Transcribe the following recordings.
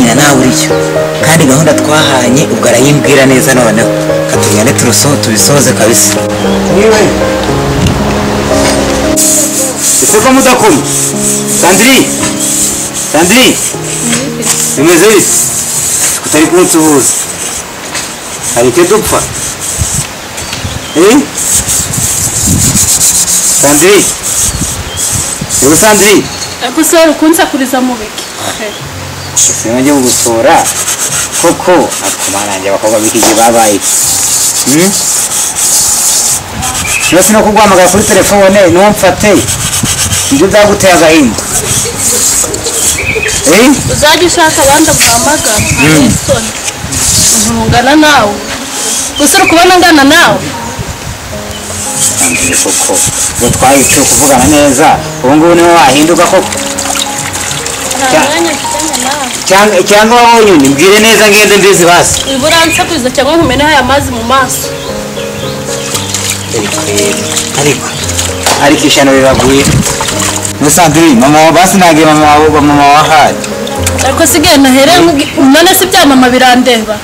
bwacyo kandi gahunda twahanye ubwo arayimbwira neza noneho katugende tubisohoze kabisa niwe ese ko mudakoma sandiri sandiri bimeze bite kutari kunsuhuza hari icyo dupfa eh sandiri yewe sandiri gusa ukunsakuriza mu biki ese nujye gusora koko akumanange abakobwa b'ikigi babaye hmm? yose no kuguhamagara kuri telefone ntumfate ibyo byaguteye agahinda eh? uzajya ushaka abandi guhamagara anisoni ntungana nawe gusa uri kubona angana nawe Sandrine, koko ngo twahise kuvugana neza ubu ngubu niwe wahinduka koko nta mwanya mfitanye nawe cyangwa cyangwa wabonye undi mbwire neza ngende mbizi basi iburansakuriza cyangwa nkumeneho aya mazi mu maso ariko yego, ariko ariko ishyano riraguye muri sandrine mama wa- basinagiye mama wa- mama wahaye ariko sigaye nahere none se ibya mama birandeba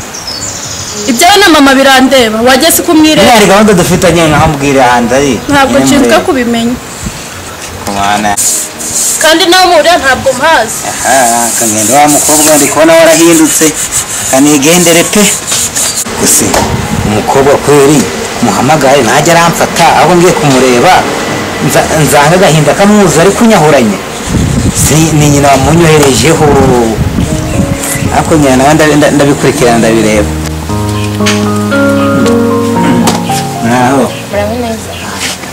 ibyawe na mama birandeba wajya si Iriya kumwireba hari gahunda dufitanye nkaho mbwira hanze ari ntabwo nshinzwe kubimenya kumana kandi nawe muhurira ntabwo mpazi aha kagenda wa mukobwa ndi kubona warahindutse kanigendere pe gusa umukobwa kweri muhamagare ntajya aramfata ahubwo ngiye kumureba nza- nzanga agahinda kamwuzuye ari kunyahuranya si ni nyina wamunyoherejeho ariko nyina nawe ndabi- nda- ndabikurikirana ndabireba naho muraho neza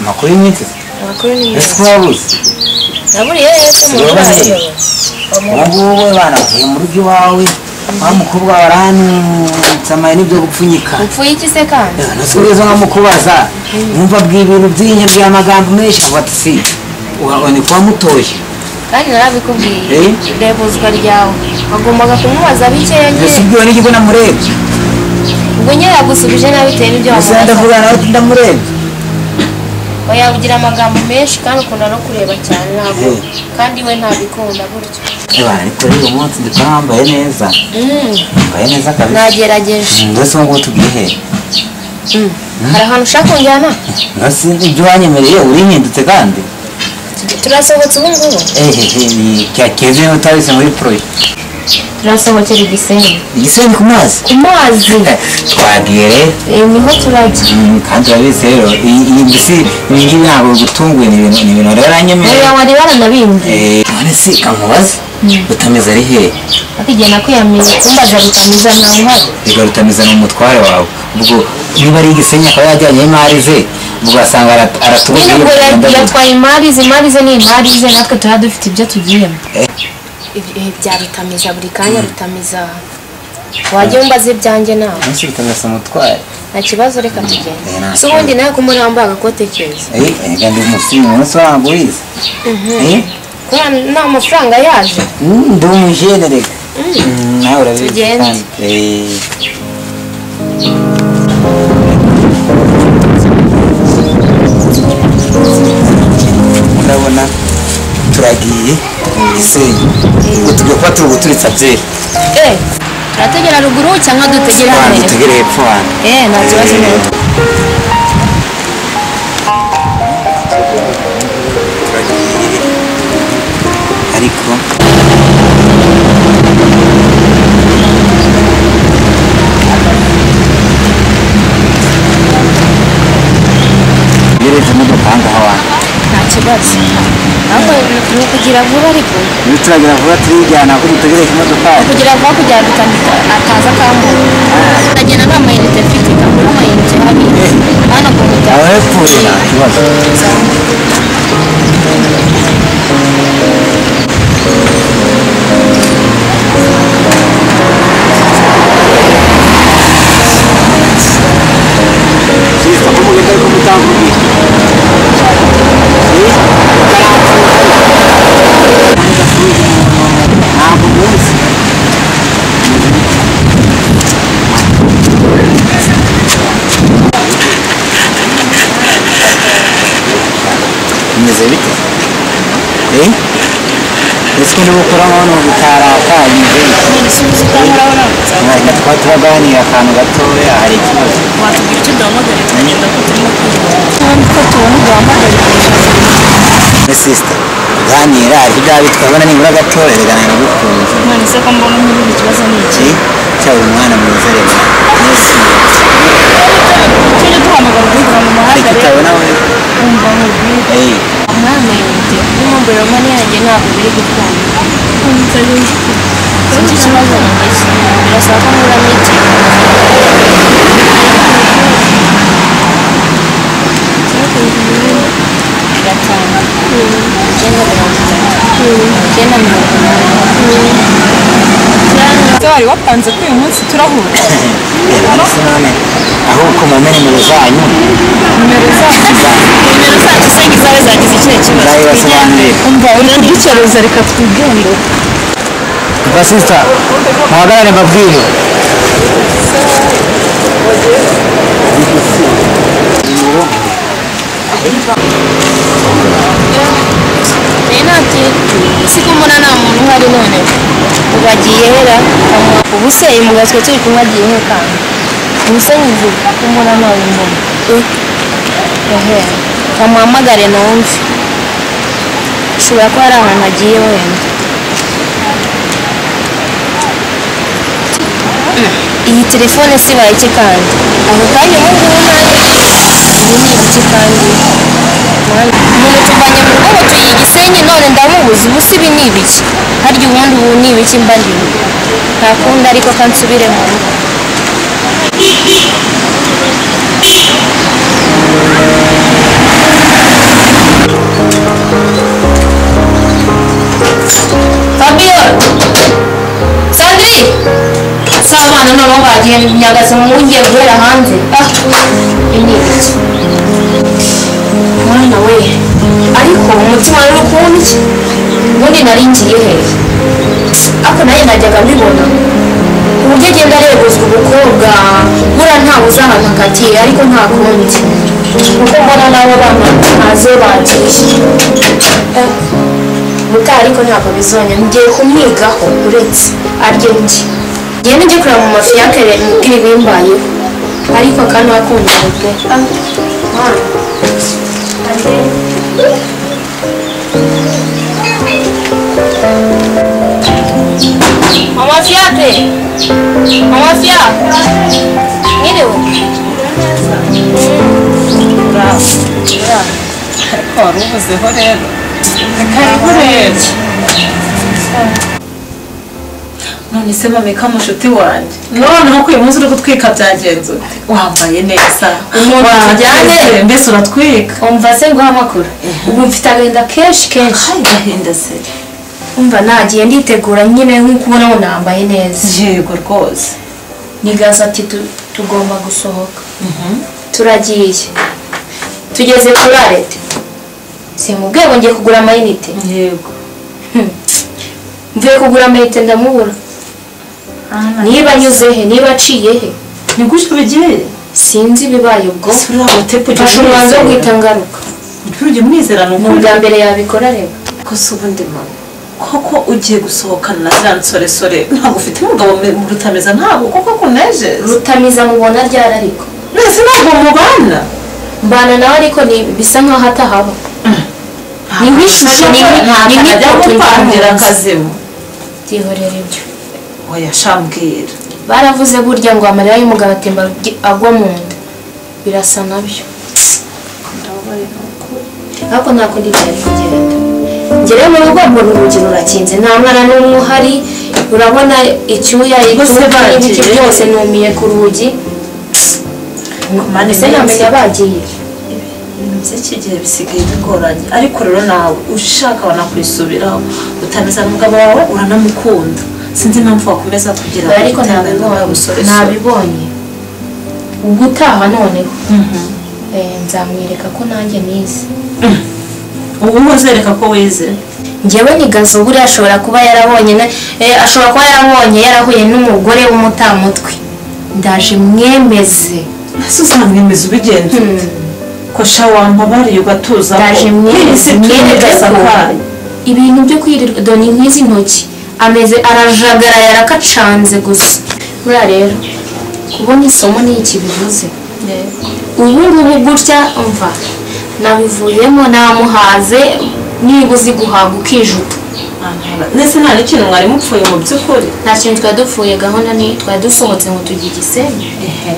amakuru y'iminsi amakuru ni ese meza ko wabuze naburiye ese mu rugo hariyo ubu ngubu banavuye mu rugo iwawe wa mukobwa warantsamaye n'ibyo gupfunyika upfuye iki se kandi nasubiza nko mukubaza numva bw'iyi bintu by'inyabya amagambo menshi avuga ati si ni kuba mutoye kandi narabikubwiye Eh? reba uzwa ryawe wagombaga kumubaza bikeya mbese nyine ubwiwe n'ikigo namurebye ubwo nyine yagusubije nabi bitewe n'ibyo gusa wamubaza ndavuga nawe ndamurebye wayavugira amagambo menshi kandi ukunda no kureba cyane ntabwo Eh. kandi we ntabikunda gutyo reba ariko rero uyu munsi ndi kuba wambaye neza Mm, wambaye neza kabisa nagerageje Mm, mbese ubu ngubu tugiye hehe Mm. hari ahantu ushaka kunjyana mbese ibyo wanyemereye urihindutse kandi turasohotse ubu ngubu ehehe ni cyakeze niba utabise muri poroye turasohokera igisenyi igisenge ku mazi ku mazi twagiye rero Eh, niho turajya Mm, kandi urabizi rero iyi iyi mbese ibi ngibi ntabwo bitunguye ni ibintu ni ibintu rero uriya anyemerera wari waranabimbye none se kamubaze rutameze ari hehe akigenda kwiyamira kumbaza rutamiza ntawe uhari reka rutameze ni umutware wawe ubwo niba ari igisenyi akaba yajyanye imari ze ubwo wasanga arat- aratubwiye nyine ubwo ngo ya- ndaguha. yatwaye imari ze imari ze ni imari ze natwe tuba dufite ibyo tugiyemo Eh. ibi bya rutamiza buri kanya rutamiza wajya wumbaze ibyanjye nawe none se rutameze umutware nta kibazo reka tugende Eh, nta si ubundi nawe kumuri wambaye agakote keza Eh, erega ndi umusirimu umunsi wangu wize Eh, kubera nta mafaranga yaje mm, ndi umujene reka Mm, nawe urabizi Tugende. kandi Eh. urabona turagiye mu gisenyi ngo tujya kuba turi guturitsa byeri eh turategera ruguru cyangwa dutegera abantu hano dutegere hepfo hano eh nta kibazo Eh. n'ubu turagiye ariko yereje imodoka aha ngaha wanyu nta kibazo ahubwo ni ukugira vuba ariko iyo turagira vuba turijyana kuko dutegereje imodoka yacu kugira vuba kugira ngo utamika ataza akambura agenda nta mayinite mfite kagura amayinite habiri hano ku mutaka aho hepfo nta kibazo bimeze bite ndetse n'ubukuraho ni ubutarakanyije ni ibisubizo utankoraho ntabwo nzaba reka twaba turaganira akantu gatoya hari ikibazo watubwira icyo duhamagariye tukagenda ko turimo kuba ko tubona uduhamagariye ni sisita ganira ariko ibyaha bitwabona nibura gatoya biganira gukunze none se ko mbona nk'ibindi kibazo ni iki iki cyaba umwana mwiza reka mwese tujye duhamagara uguhigura mu reka muhanda rero utabona we wumva nkubwire eyi umwana yite n'umumburiro mani yanjye ntabwo biri gukunda sinzi ikibazo nagize birasaba ko nkura n'igihe gatanu icyenda mirongo itatu icyenda mirongo Se wari wapanze ko uyu munsi turahura reba se none ahubwo mumenyere zanyu nimero zacu nimero zacu se ngizabe zagize ikihe kibazo ndayibasobanurira umva uri kudukeruza reka twigendere basisita muhagarare mbabwire renate siko mbona nta muntu uhari none ubu agiye hera ubu se uyu mugabo twe turi kumwe agiye he kandi ubu se nzi ko mbona ntawe mbona ehe bamuhamagare numve ushobora kuba ari ahantu agiye wenda iyi telefone si baye iki kandi ako kanya ubu ngubu nanjye iyi ni ibiki kandi umuntu tuvanye mu rugo tuyiye igisenyi none ndamubuze ubu si ibi ni ibiki harya ubundi ubu ni ibiki mba ndimo nta kundi ariko ka nsubire mu rugo Fabiola Sandrine sabana noneho bagiye nyagaze mu ngiye guhera hanze ah ibi ni ibiki mwana we ariko umutima rero ukuntu iki ubundi nari ngiye he ako nayo najyaga mbibona ku buryo agenda areguzwa umukobwa buriya ntawe uzahanakatiye ariko nta kundi kuko mbona nabo bana ntaze bagiye Eh, muka ariko ntabwo bizonya ngiye kumwigaho uretse arye njye ngiye nijye kureba mu mafi yakere mbwira ibimbayeho ariko kandi wakundana pe Ah, mwana Mama Fiate! Mama Fia! Mwiriwe? ariko wari ubuzeho rero karibu rero none se mameka mushuti wanjye noneho ko uyu munsi uri kutwika byagenze ute? wambaye neza Umuntu tujyanye. wakoze, mbese uratwika Umva se nguha amakuru. Ubu mfite agahinda kenshi kenshi. hari gahinda se Umva nagiye nditegura nyine nk'uko ubona ubu nambaye neza. yego rwose Nigaza ati tu- tugomba gusohoka. Turagiye. Tugeze kuri arete. Simubwiye ngo ngiye kugura amayinite. yego Mvuye kugura amayinite ndamubura. Niba anyuze he, niba aciye he. ni gutyo bigiye Sinzi ibibaye ubwo. ese uriya mutepo ujya Mfashe umwanzuro wo guhita ngaruka. umupira ujya umwizera ni Ni ubwa mbere yabikora reba. ko si ubundi mama koko ugiye gusohokana na za nsoresore ntabwo ufite umugabo mu rutameza ntabwo koko kunejeza Rutamiza mubona ryari ariko. mwese ntabwo mubana mbana nawe ariko ni bisa nkaho atahaba ni nk'ishishi ni ni nk'ibyo gupangira nk'ibyo akazimu byihorera ibyo wayashambwira baravuze burya ngo amarira y'umugabo atemba agi- agwa mu nda birasa nabyo ariko ntabwo ndi byari kugenda ngerewe mu rugo mbona urugi rurakinze nta mwana n'umwe uhari urabona icyuya Bose ituruka n'ibiki bagiye. byose numiye ku rugi mani mbese ntamenya bagiye ibintu iki gihe bisigaye bigoranye ariko rero nawe ushaka wanakwisubiraho utameze umugabo wawe uranamukunda sinzi impamvu wakomeza kugira ngo ariko utengane n'uwa musore ntabibonye ntabibonye ubwo utaha noneho Eh, nzamwereka ko nanjye nize ubu uzereka ko wize ngewe nigazo buriya ashobora kuba yarabonye na- eh, ashobora kuba yarabonye yarahuye n'umugore w'umutamutwe ndaje mwemeze ese uzamwemeza ubigenza ute ko sha wampabariye ugatuza ndaje mwemeze mwereke ko ibintu byo kwirirwa doni nk'izi ntoki ameze arajagara yarakacanze gusa buriya rero kubona isomo ni iki bivuze ubu ngubu gutya umva nabivuyemo namuhaze niba uzi guhaga ukijuta ndetse nta n'ikintu mwari mupfuye mu by'ukuri nta kintu twari dupfuye gahunda ni twari dusohotse ngo tujye i gisenyi ehe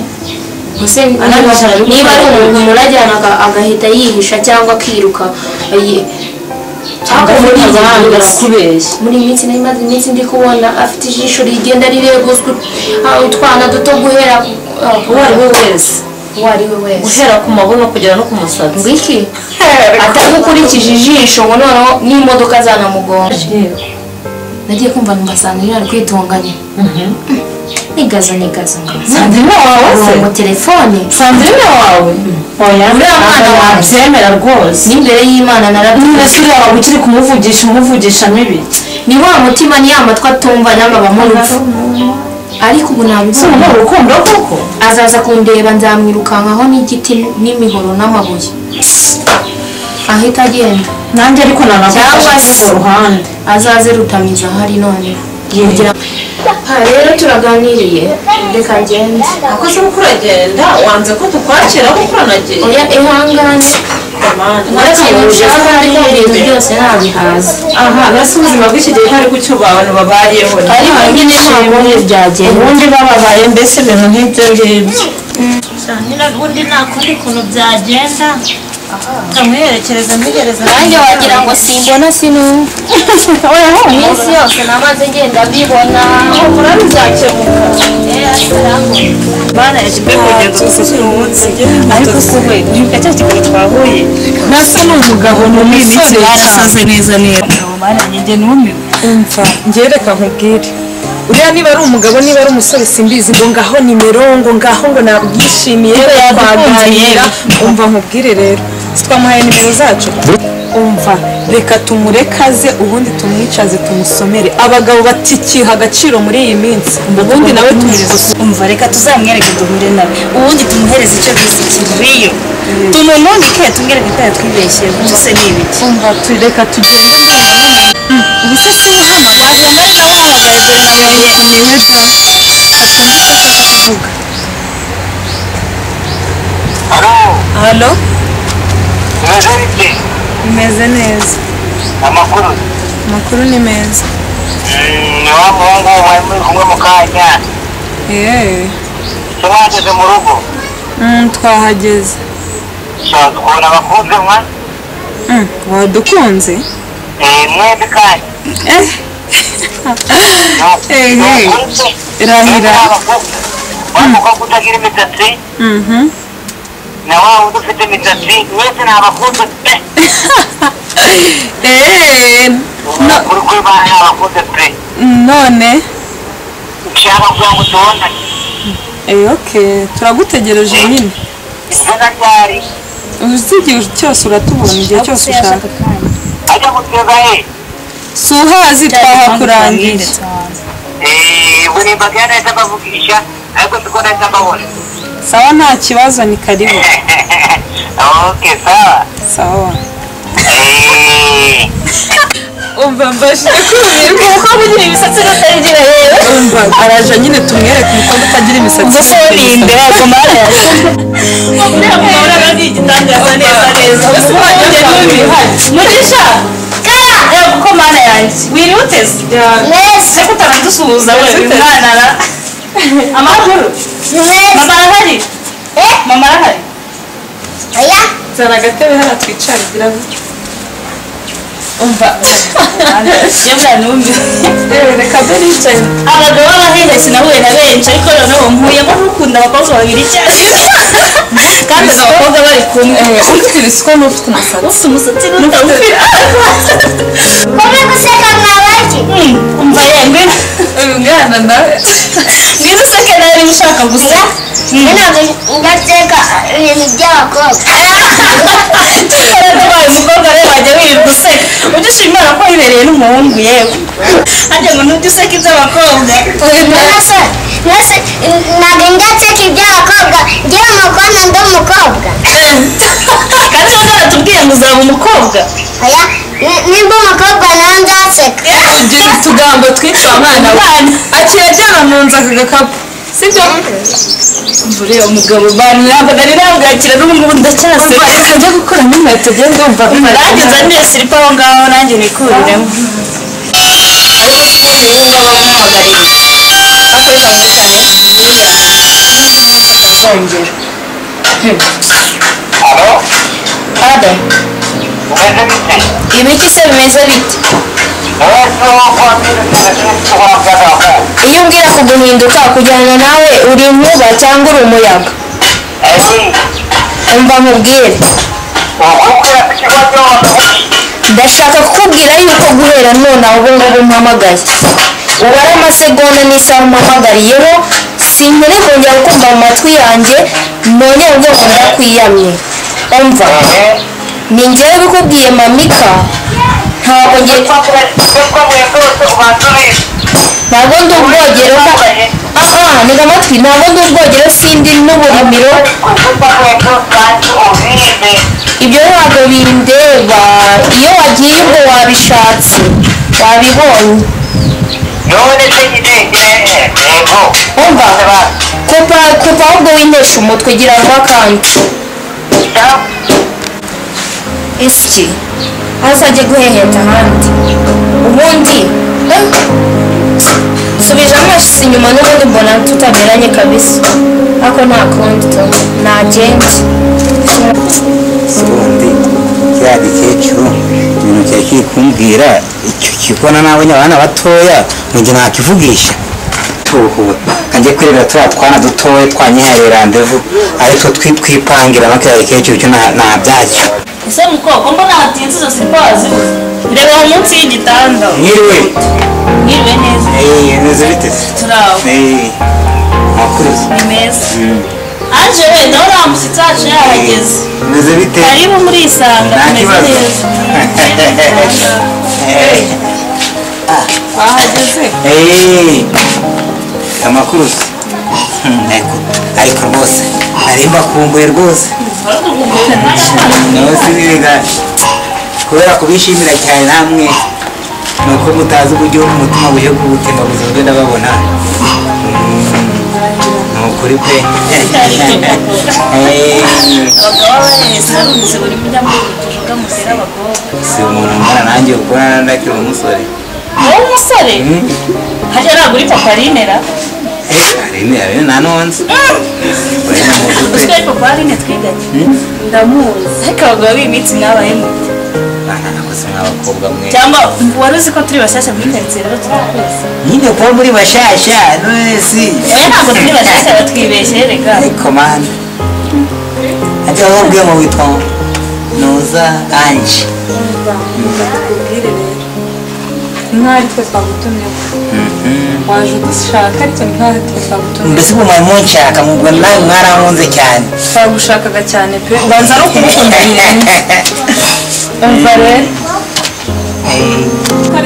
Ubuse Anabashije niba ari umuntu urajyana aga- agahita yihisha cyangwa akiruka yi- cyangwa se muri iyi mpuzamahanga minsi. akubeshya muri iyi minsi nari maze iminsi ndi kubona afite ijisho rigenda rireguzwa ah, utwana duto guhera ah, uwo ari we wese uwo ari we wese guhera ku mabuno kugera no ku musatsi ngwiki atagukurikije ijisho ngo noneho n'imodoka zanamugonga yewe nagiye kumva numasanga yari kwitunganya nigaza nigaza nigaza sandrine wawe se ngo telefone sandrine wawe oya Uriya mwana ntabwo wawe. nabyemera rwose n'imbere y'imana niba narabyize suriya wawe ukiri kumuvugisha umuvugisha mibi ni wa mutima ni ya matwi atumva n'amabamo urupfu ariko ubu si nabibona umuntu urukundo koko azaza kundeba nzamwirukankaho n'igiti n'imihoro n'amabuye ahita agenda nanjye ariko nanagufasha Cyangwa kuri se- urwo ruhande azaze rutamiza ahari none Yewe. kugira aha rero turaganiriye reka ngende akoze uko uragenda wanze ko tukwakira kuko uranagiye oya ihangane nta kintu ushaka ariko ibintu byose nabihaza aha mbese ubuzima bw'iki gihe ntabwo icyo abantu babayeho ariko nyine ntabwo byagenda ubundi bababaye mbese ibintu nk'ibyo ngibyo nyine ubundi nta kundi kuntu byagenda kamuherekereza muhereza nanjye wagira ngo simbona sinumva iminsi yose namaze ngenda mbibona bana yagiye kugenda dusoje uyu munsi ariko se we nibuka cya kiganiro twahuye nasa ni umugabo ni umusore yarasaze neza neza umugabo bana njye numiwe umva njye reka nkubwire uriya niba ari umugabo niba ari umusore simbizi ngo ngaho nimero ngo ngaho ngo nabwishimiye twaganira umva nkubwire rero sitwamuhaye nimero zacu umva reka tumurekaze ubundi tumwicaze tumusomere abagabo batikiha agaciro muri iyi minsi ubundi nawe tumureze umva reka tuzamwereke duhure nawe ubundi tumuhereze icyo bizi kiriyo tumununike tumwereke ko yatwibeshye ubu se ni ibiki umva tu- reka tugende ubu se si we hano wagira nawe utamuhamagaye kugira ngo amenye amenye da halo halo umeze bite bimeze neza amakuru amakuru ni meza ni wa muhungu mwari muri kumwe mu kanya yewe ese mwageze mu rugo Mm, twahageze ushaka kubona abakunze mwa Mm, wadukunze Eh, mwembi kandi Eh, eh. Irahira. wamuka kutagira imisatsi Mhm. na wa wundi ufite imisatsi mwese ni abakunze pe Eh, ukuri kuri bana ni abakunze pe none ushaka kugira ngo tubonane Eh, okay turagutegereje nyine izina ryari uzigihe cyose uratubona igihe cyose ushaka ajya guteza he si uhazi twahakurangije Eh, ubu ni imbaga y'anahita bavugisha ariko siko nahita mbabona sawa nta kibazo ni karibu okay sawa sawa Eh, umva mbashije kumva umukobwa ugira imisatsi utayigira yewe umva araje nyine tumwereke umukobwa utagira imisatsi ubwo se we ni imbeba agomba yarayashe mugisha reba uko mana yanjye wiriwe uteze mwese ko utarandusuhuza we uyu mwana ara amakuru mama arahari mama arahari zana agatebe hano twicare biravuga iyo mwana numvise reka dore yicaye abagabo b'abahinde sinahuye na benshi ariko noneho nkuyemo nk'ukunda abakobwa babiri icyarimwe kandi ubwo abakobwa bari kumwe ufite ibisuko n'ufite umusatsi ufite umusatsi n'utawufite kumwe guseka mwabaki umva ye ngwino uyu mwana nawe ngwino useke nawe niba ushaka gusa ntabwo ndateka ibintu by'abakobwa tukaba tubaye umukobwa rero wajya wirirwa useka ujye ushima imana ko wibereye n'umuhungu yewe harya ngo ntujye useka iby'abakobwa mwese mwese ntabwo ndateka iby'abakobwa ngewe mukobwa ndi umukobwa kandi uba bwaratubwiye ngo uzaba umukobwa oya ni- nimba umukobwa nawe nzaseka tugira utugambo twinshi wa mwana we aciye ajyana mu nzu aka gakapu sibyo uriya mugabo bantu ntabwo nari nabwakira n'ubu ngubu ndacyaseka reka njya gukuramo inkweto ugende wumva narageza niyo silipa aho ngaho nanjye nikuriremo uzongera Adam ibiki se bimeze bite iyo umbwira kuguhinduka kujyana nawe uri inkuba cyangwa uri umuyaga umva nkubwire ndashaka kukubwira yuko guhera none aho ubu ngubu mpamagaye ubare amasegonda n'isaha umpamagariyeho sinkiri kongera kumva mu matwi yanjye nongere ubwoko ndakwiyamye umva ni njyewe bikubwiye mamika ntabwo ngiye ntabwo ndi ubwogero aha nega amatwi ntabwo ndi ubwogero sindi n'uburimiro ibyo ntabwo bindeba iyo wagiye ubwo wabishatse wabibonye umva kupa kupa ahubwo wintesha umutwe gira vuba kandi ese iki azajye guheheta ahandi ubundi eh, subije amashyiso inyuma n'ubundi mbona tutaberanye kabisa ariko nta kundi tu nagenje ubundi kiriya gikecuru ibintu cyari kiri kumbwira icyo kikona n'abonye abana batoya njye nakivugisha tuhuta kanjye kwirira turiya twana dutoya twanyihaye randevu ariko twipangira no kiriya gikecuru cyo nta- nta byacyo ese mukobwa mbona hatinze izo silipa ziwe reba aho munsi y'igitanda mwiriwe mwiriwe neza eee meze bite se turi aho eee mwakuruzi ni meza aje wenda uriya mushyitsi wacu yahageze meze bite karibu murisanga nta tumeze kibazo neza Eee. wahageze Eee, amakuru se ntego ariko rwose nari mbakumbuye rwose nawe sinibigane kubera kubishimira cyane namwe ni uko mutazi uburyo umutima buje kubutemba buzima bwe ndababona Mm, ni ukuri pe Eee, abagabo baheze arunze buri mujya muri tuvuga mutera abagabo si umuntu mbona nanjye ukubona ndakiri umusore wowe umusore hajya nagura ipaparinera arene arene nanonze urabona ni ukuri uzwi pe ipaparine twiganye ndamuzi ariko abagabo b'iminsi mwabayemo bana nakoze mw'abakobwa mwe cyangwa wari uzi ko turi bashyashya muri karitsiye rero turakuzi nyine kuba muri bashasha nonesi oya ntabwo turi bashyashya batwibeshye reka ariko mani ajya wabwiye mu witwa noza anje bakubwire rero nkaho ari twe twagutumyeho waje udushaka ariko ni nkaho ari twe twagutumyeho mbese ubu mwari munshaka mubwo nawe mwarankunze cyane twagushakaga cyane pe ubanza no kumukunda nyine umva rero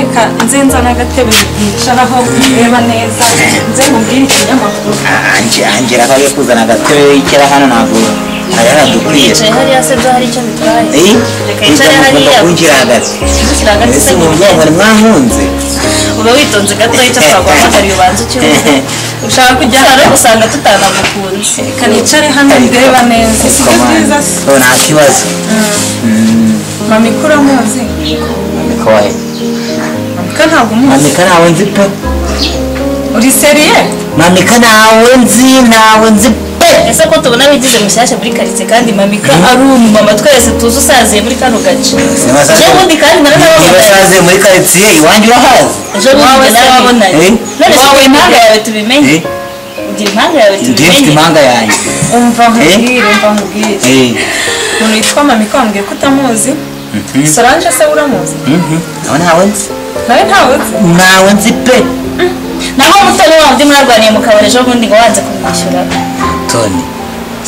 reka nzenza n'agatebe yicaraho ureba neza nze nkubwire ikinyamakuru anje anje rero agiye kuzana agatebe yicira hano ntabwo hariya hadukwiye yicaye hariya se byo hari icyo bitwaye Eh, ujya Reka yicare mugomba hariya kunjira hagati dushyira hagati mbese se ubu byo mwari mwankunze uba witonze gato icyo twaguhamagariye ubanza ucyumve ushaka kujya hano usanga tutanagukunze reka nicare hano ndeba neza si byo byiza se ubu nta kibazo mama ikura amazi mamika wawe ko ntabwo umuzi mamika ntawe nzi pe uri seriye mamika ntawe nzi ntawe nzi pe ese ko tubona wigize mushyashya muri karitsiye kandi mamika ari umumama twese tuzi usaziye muri kano gace Sinabasa- ejo bundi kandi niba naranababonaga saze muri karitsiye iwanjye urahazi ejo bundi narababonanye Eh? none se ugira impanga yawe tubimenye Eh? ugira impanga yawe ndiye mfite tubimenye impanga yanjye umva Eh? nkubwire umva nkubwire umuntu witwa mamika wambwiye ko utamuzi solange se uramuzi nawe ntawe nzi nawe ntawe uzi ntawe nzi pe naho umutoni wa undi mwarwaniye mu kabari ejo bundi ngo wanze kumwishyura toni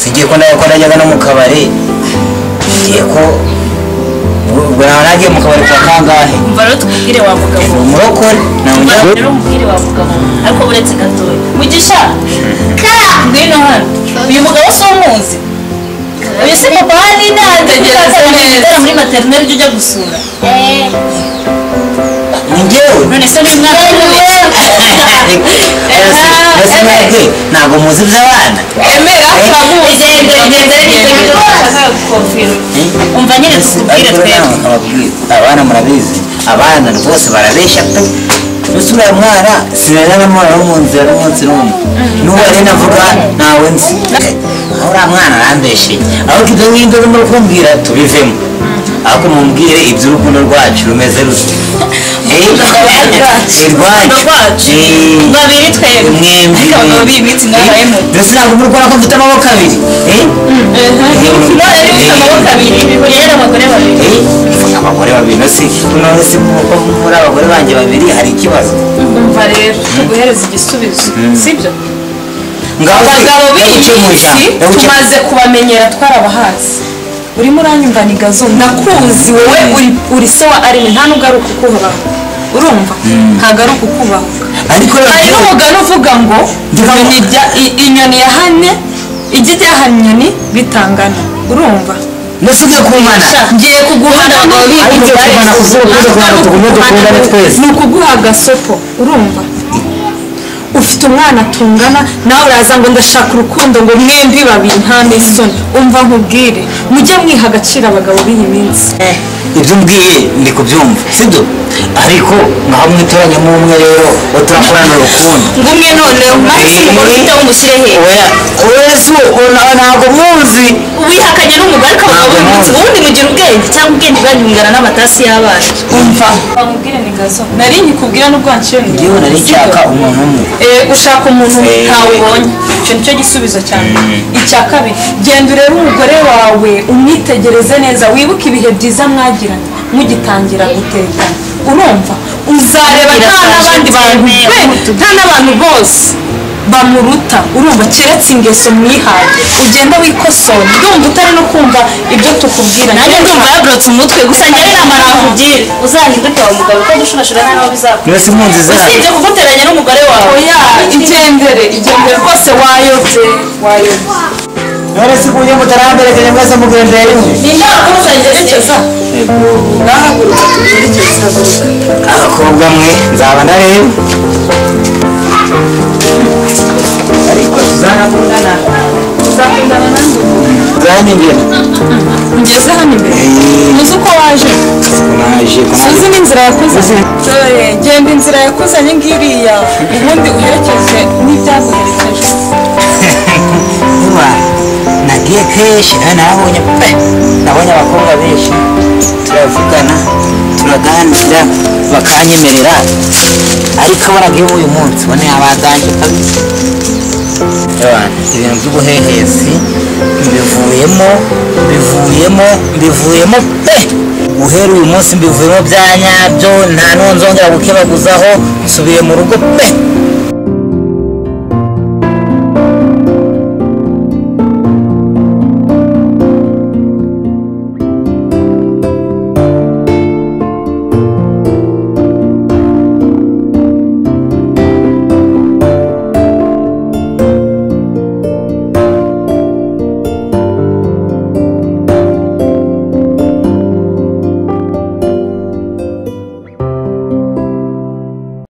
singiye ko nawe ko najyaga no mu kabari ngiye ko ubwo nawe nagiye mu kabari kwa kangahe umva rero tukubwire wa mugabo ni umurokore umva namujya rero umubwire wa mugabo ariko buretse gatoya mugisha ngwino hano uyu mugabo si umuzi uyu si mupani nande ngira ngo muri materineri ujya gusura Eh, none se n'umwana mbese mwebwe ntabwo muzi iby'abana emera kabuzi umva nyine tukubwire ariko twebwe nawe nkababwira abana murabizi abana rwose barabeshya pe gusa uriya mwana sinari namubona no mu nzira n'umunsi n'umwe n'uwo ari navuga ntawe nzi aho uriya mwana arambesheye ahubwo ibyo ngibyo urimo kumbwira tubivemo ahubwo mumbwire iby'urukundo rwacu rumeze rute rwacu. babiri twebwe ariko abagabo mwembi b'ibiti ngaho emu mbese ntabwo murwara ko mfite amaboko abiri eh? none rero ufite amaboko abiri rero abagore babiri Eh, abagore babiri no si noneho si nk'uko muri abagore banjye babiri hari ikibazo umva rero tuguhereza igisubizo sibyo ngaho se, abagabo b'iyi ndagucumuza, minsi ndagucumuza. tumaze kubamenyera twarabahazi urimo uranyumva ni gazo nakuzi wowe uri- uri so wa arimi nta nubwo ari ukukubaho urumva ntabwo ari ukukubaho ariko hari rero n'umugani uvuga ngo inyoni ibya- i- inyoni yahanye ijya iryahana inyoni bitangana urumva nese ugiye kumana ngiye kuguha ntabwo ariko ugiye kumana ku zuba uvuze kugira ngo tugume dukundane twese ni ukuguha agasopo urumva ufite umwana tungana nawe uraza ngo ndashaka urukundo ngo mwembi babiri nta n'isoni umva nkubwire mujye mwiha agaciro abagabo b'iyi minsi ibyo umbwiye ndi kubyumva sibyo ariko ngaho mwitoranyemo umwe rero uwo turakorana urukundo ngumwe noneho maze umugore ufite aho umushyire he oya oya si uwo na- ntabwo muzi wihakanye n'umugore ariko abagabo b'ibiti ubundi mugira ubwenge cyangwa ubwenge bwanyungana n'amatasi y'abana umva bamubwire ni gazo nari nkikubwira n'ubwo wanciye mu yewe nari nshaka umuntu umwe Eh, ushaka umuntu Eh. ntawe ubonye icyo nicyo gisubizo cyane icya kabiri genda urebe umugore wawe umwitegereze neza wibuke ibihe byiza mwagiranye mugitangira gutekana urumva uzareba nta n'abandi bantu be nta n'abantu bose bamuruta urumva keretse ingeso mwihaye ugenda wikosora ndumva utari no kumva ibyo tukubwira nanjye ndumva yaburutse umutwe gusa njyewe inama nakubwira uzahinduke wa mugabo kuko gushurashura nawe bizakora nese impunzi zawe usibye kuguteranya n'umugore wawe oya igendere igendere rwose wayobye wayobye none si kuburyo mutaramberekanye mwese mugendeye rimwe ni inama zerekeza abakobwa mwe nzaba ndareba ariko tuzanakundana uzakundana nanjye uzanyengera ugeze hano imbere uzi uko waje naje kunaje uzi n'inzira yakuze genda inzira yakuzanye ngiriya ubundi uherekeje n'ibyaguherekeje kuba nagiye kenshi nawe nabonye pe nabonye abakobwa benshi turavugana turaganira bakanyemerera ariko abaraga iyo uyu munsi ubona yabaganje kabisa Abantu, ibintu by'ubuhehesi mbivuyemo mbivuyemo mbivuyemo pe guhera uyu munsi mbivuyemo bya nyabyo nta n'uwo nzongera gukebaguzaho nsubiye mu rugo pe